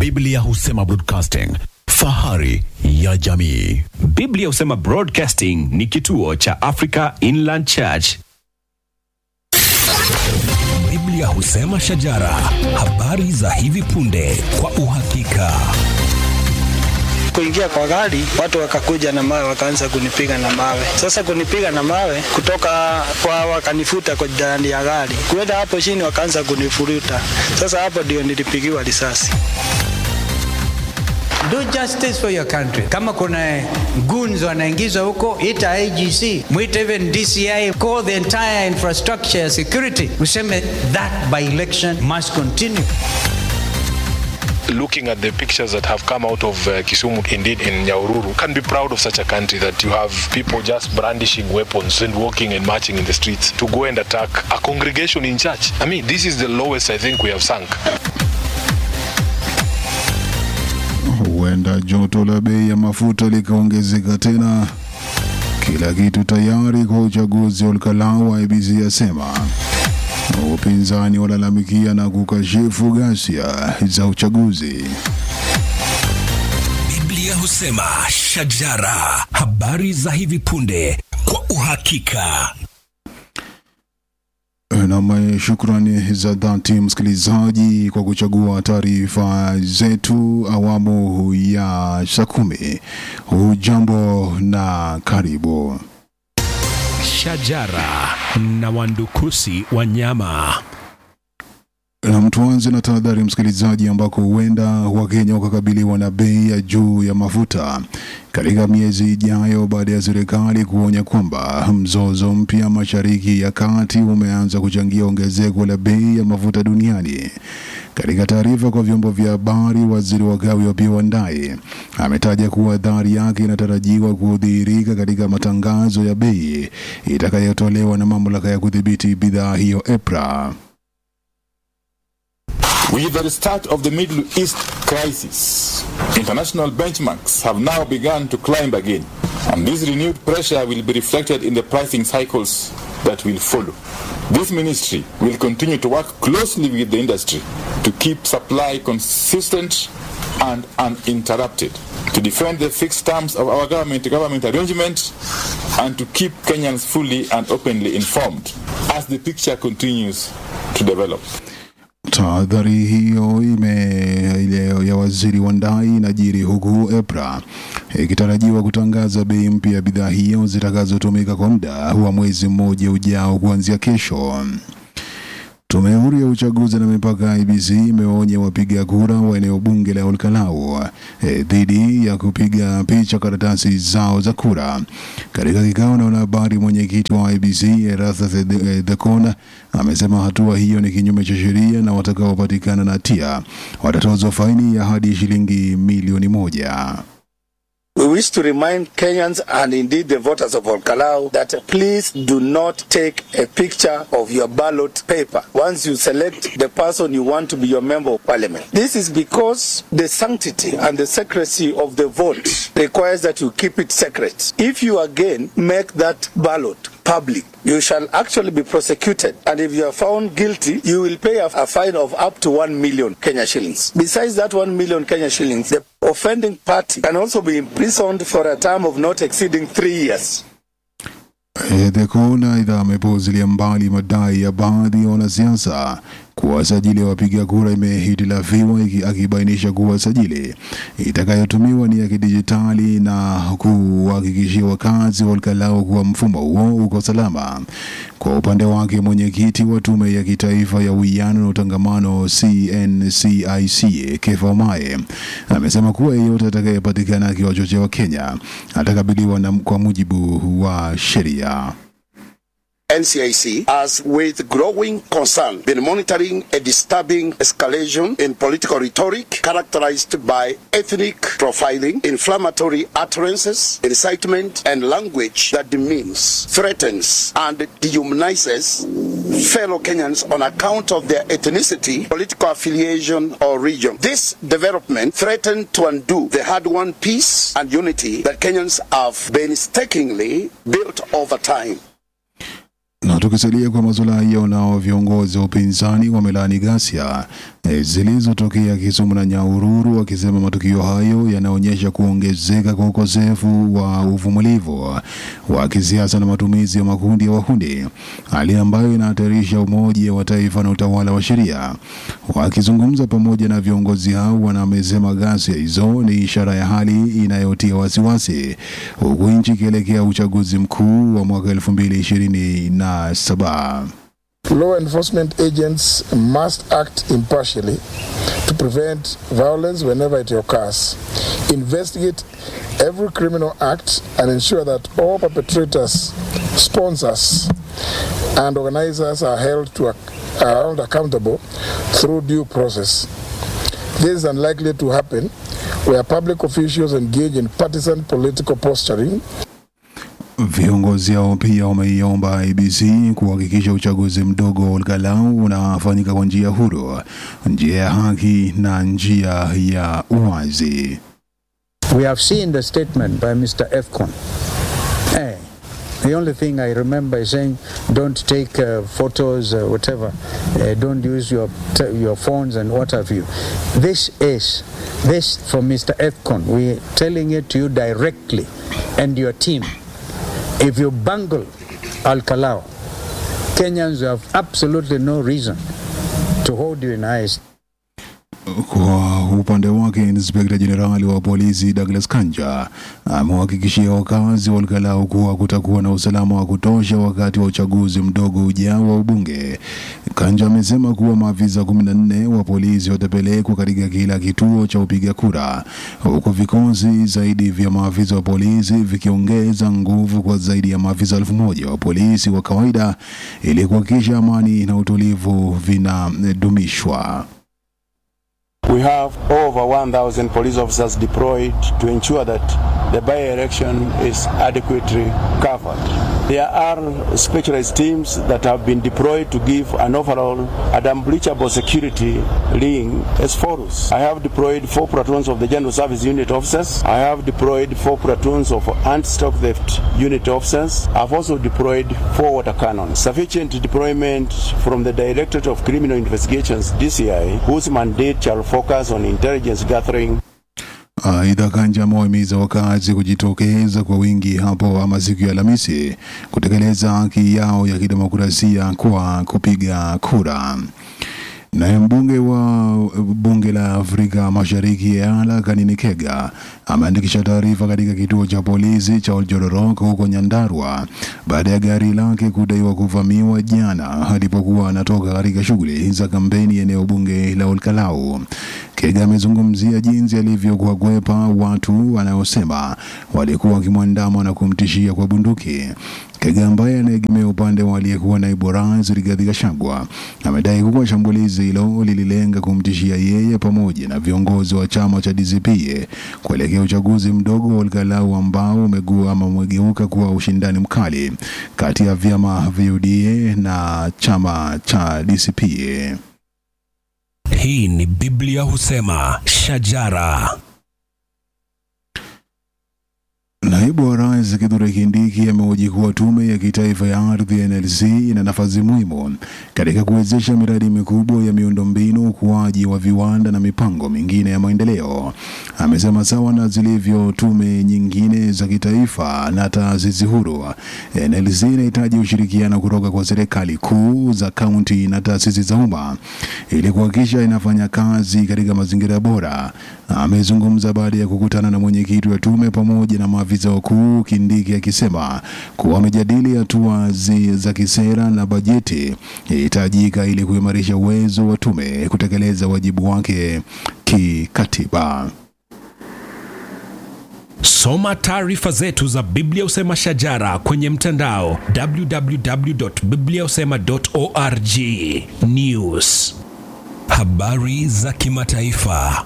Biblia husema broadcasting, fahari ya jamii. Biblia husema Broadcasting ni kituo cha Africa Inland Church. Biblia husema shajara, habari za hivi punde kwa uhakika. kuingia kwa gari, watu wakakuja na mawe, wakaanza kunipiga na mawe. Sasa kunipiga na mawe kutoka kwa, wakanifuta kwa ndani ya gari, kuenda hapo chini, wakaanza kunifuruta. Sasa hapo ndio nilipigiwa risasi. Do justice for your country. Kama kuna goons wanaingizwa huko, ita IGC, mwite even DCI, call the entire infrastructure ya security, useme that by election must continue. looking at the pictures that have come out of uh, Kisumu, indeed in Nyaururu, can be proud of such a country that you have people just brandishing weapons and walking and marching in the streets to go and attack a congregation in church. I mean, this is the lowest I think we have sunk. Huenda joto la bei ya mafuta likaongezeka tena. Kila kitu tayari kwa uchaguzi wa Olkalau, IEBC yasema. Upinzani walalamikia na kukashifu ghasia za uchaguzi. Biblia husema shajara, habari za hivi punde kwa uhakika. Nam, shukrani za dhati msikilizaji kwa kuchagua taarifa zetu awamu ya saa kumi. Hujambo na karibu. Shajara na wandukusi wanyama. Na tuanze na tahadhari msikilizaji, ambako huenda Wakenya wakakabiliwa na bei ya juu ya mafuta katika miezi ijayo baada ya serikali kuonya kwamba mzozo mpya Mashariki ya Kati umeanza kuchangia ongezeko la bei ya mafuta duniani. Katika taarifa kwa vyombo vya habari, waziri wa kawi Opiyo Wandayi ametaja kuwa athari yake inatarajiwa kudhihirika katika matangazo ya bei itakayotolewa na mamlaka ya kudhibiti bidhaa hiyo EPRA. With the start of the Middle East crisis, international benchmarks have now begun to climb again, and this renewed pressure will be reflected in the pricing cycles that will follow. This ministry will continue to work closely with the industry to keep supply consistent and uninterrupted, to defend the fixed terms of our government-to-government arrangement, and to keep Kenyans fully and openly informed as the picture continues to develop. Tahadhari hiyo ime ile ya waziri wa ndai inajiri huku EPRA ikitarajiwa kutangaza bei mpya ya bidhaa hiyo zitakazotumika kwa muda wa mwezi mmoja ujao kuanzia kesho. Tume huru ya uchaguzi na mipaka IBC imewaonya wapiga kura wa eneo bunge la Olkalau eh, dhidi ya kupiga picha karatasi zao za kura. Katika kikao na wanahabari, mwenyekiti wa IBC Erathas Thekon amesema hatua hiyo ni kinyume cha sheria na watakaopatikana na hatia watatozwa faini ya hadi shilingi milioni moja. We wish to remind Kenyans and indeed the voters of Olkalau that please do not take a picture of your ballot paper once you select the person you want to be your member of parliament. This is because the sanctity and the secrecy of the vote requires that you keep it secret. If you again make that ballot public, you shall actually be prosecuted. And if you are found guilty, you will pay a, a fine of up to 1 million Kenya shillings. Besides that 1 million Kenya shillings, the offending party can also be imprisoned for a term of not exceeding three years. Thekon aidha amepuuzilia mbali madai ya baadhi ya wanasiasa kuwa sajili ya wapiga kura imehitilafiwa, iki- akibainisha kuwa sajili itakayotumiwa ni ya kidijitali na kuhakikishia wakazi wa Olkalau kuwa mfumo huo uko salama. Kwa upande wake, mwenyekiti wa tume ya kitaifa ya uwiano na utangamano CNCIC Kefa Mae amesema kuwa yeyote atakayepatikana akiwachochea Wakenya atakabiliwa na kwa mujibu wa sheria. NCIC has, with growing concern, been monitoring a disturbing escalation in political rhetoric characterized by ethnic profiling, inflammatory utterances, incitement, and language that demeans, threatens, and dehumanizes fellow Kenyans on account of their ethnicity, political affiliation, or region. This development threatened to undo the hard-won peace and unity that Kenyans have painstakingly built over time. Na tukisalia kwa masuala hiyo, nao viongozi wa upinzani wamelaani ghasia eh, zilizotokea Kisumu na Nyahururu, akisema matukio hayo yanaonyesha kuongezeka kwa ukosefu wa uvumilivu wa kisiasa na matumizi ya makundi ya wahuni, hali ambayo inahatarisha umoja wa taifa na utawala wa sheria. Wakizungumza pamoja na viongozi hao, wanamesema ghasia hizo ni ishara ya hali inayotia wasiwasi, huku nchi ikielekea uchaguzi mkuu wa mwaka 2027. Law enforcement agents must act impartially to prevent violence whenever it occurs, investigate every criminal act, and ensure that all perpetrators, sponsors, and organizers are held to ac- are held accountable through due process. This is unlikely to happen where public officials engage in partisan political posturing Viongozi hao pia wameiomba IBC kuhakikisha uchaguzi mdogo wa Olkalau unafanyika kwa njia huru, njia ya haki na njia ya uwazi. We have seen the statement by Mr. Efcon. Hey, the only thing I remember is saying, don't take uh, photos, uh, whatever. Uh, don't use your t- your phones and what have you. This is this from Mr. Efcon. We're telling it to you directly, and your team. If you bungle Al Kalau, Kenyans have absolutely no reason to hold you in high esteem. Kwa upande wake, inspekta jenerali wa polisi Douglas Kanja amewahakikishia wakazi wa Olkalau kuwa kutakuwa na usalama wa kutosha wakati wa uchaguzi mdogo ujao wa ubunge. Kanja amesema kuwa maafisa 14 wa polisi watapelekwa katika kila kituo cha upiga kura, huku vikosi zaidi vya maafisa wa polisi vikiongeza nguvu kwa zaidi ya maafisa elfu moja wa polisi wa kawaida ili kuhakikisha amani na utulivu vinadumishwa. We have over 1,000 police officers deployed to ensure that the by-election is adequately covered. There are specialized teams that have been deployed to give an overall and unbreachable security ring as follows. I have deployed four platoons of the General Service Unit officers. I have deployed four platoons of anti-stock theft unit officers. I've also deployed four water cannons. Sufficient deployment from the Directorate of Criminal Investigations, DCI, whose mandate shall focus on intelligence gathering Aidha, Kanja amewahimiza wakazi kujitokeza kwa wingi hapo ama siku ya Alhamisi kutekeleza haki yao ya kidemokrasia kwa kupiga kura. Naye mbunge wa bunge la Afrika Mashariki Yala Kanini Kega ameandikisha taarifa katika kituo cha polisi cha Oljororok huko Nyandarua baada ya gari lake kudaiwa kuvamiwa jana alipokuwa anatoka katika shughuli za kampeni eneo bunge la Olkalau. Kega amezungumzia jinsi alivyokuwakwepa watu wanaosema walikuwa wakimwandama na kumtishia kwa bunduki. Kega ambaye anaegemea upande wa aliyekuwa naibu rais Rigathi Gachagua amedai kuwa shambulizi hilo lililenga kumtishia yeye pamoja na viongozi wa chama cha DCP kuelekea uchaguzi mdogo wa Olkalau ambao umegua ama umegeuka kuwa ushindani mkali kati ya vyama vya UDA na chama cha DCP. Hii ni Biblia husema shajara. Naibu wa rais Kithure Kindiki amehoji kuwa tume ya kitaifa ya ardhi NLC ina nafasi muhimu katika kuwezesha miradi mikubwa ya miundombinu, ukuaji wa viwanda na mipango mingine ya maendeleo. Amesema sawa na zilivyo tume nyingine za kitaifa na taasisi huru, NLC inahitaji ushirikiano kutoka kwa serikali kuu za kaunti na taasisi za umma ili kuhakikisha inafanya kazi katika mazingira bora. Amezungumza baada ya kukutana na mwenyekiti wa tume pamoja na maafisa wakuu, Kindiki akisema kuwa wamejadili hatua zi- za kisera na bajeti inahitajika ili kuimarisha uwezo wa tume kutekeleza wajibu wake kikatiba. Soma taarifa zetu za Biblia Usema Shajara kwenye mtandao www.bibliausema.org. News, habari za kimataifa.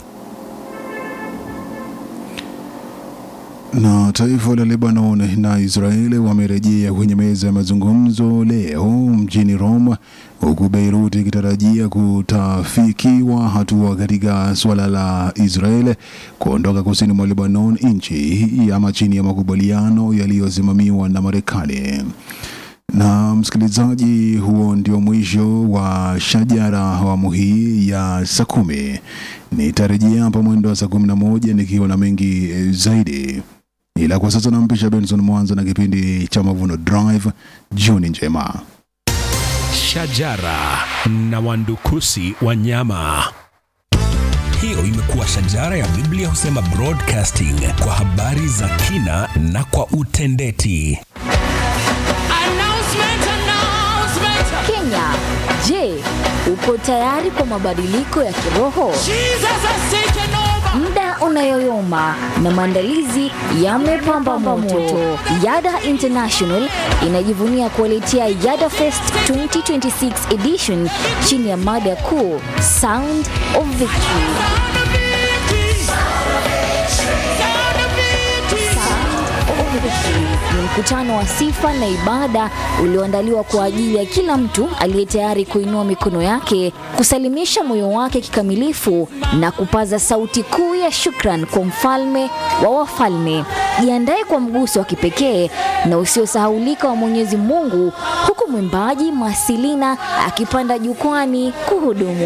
Na taifa la Lebanon na Israeli wamerejea kwenye meza ya mazungumzo leo mjini Rome, huku Beirut ikitarajia kutafikiwa hatua katika suala la Israeli kuondoka kusini mwa Lebanon, nchi ama chini ya makubaliano yaliyosimamiwa na Marekani. Na msikilizaji, huo ndio mwisho wa Shajara awamu hii ya saa kumi. Nitarejea hapa mwendo wa saa kumi na moja nikiwa na mengi eh, zaidi, ila kwa sasa nampisha Benson Mwanza na kipindi cha Mavuno Drive. Jioni njema. Shajara na wandukusi wanyama. Hiyo imekuwa Shajara ya Biblia husema broadcasting kwa habari za kina na kwa utendeti. Kenya, je, uko tayari kwa mabadiliko ya kiroho? Muda unayoyoma na maandalizi yamepamba moto. Yada International inajivunia kuwaletea Yada Fest 2026 edition chini ya mada kuu Sound of Victory. Ni mkutano wa sifa na ibada ulioandaliwa kwa ajili ya kila mtu aliye tayari kuinua mikono yake, kusalimisha moyo wake kikamilifu na kupaza sauti kuu ya shukran kwa mfalme wa wafalme. Jiandae kwa mguso wa kipekee na usiosahaulika wa Mwenyezi Mungu, huku mwimbaji Masilina akipanda jukwani kuhudumu.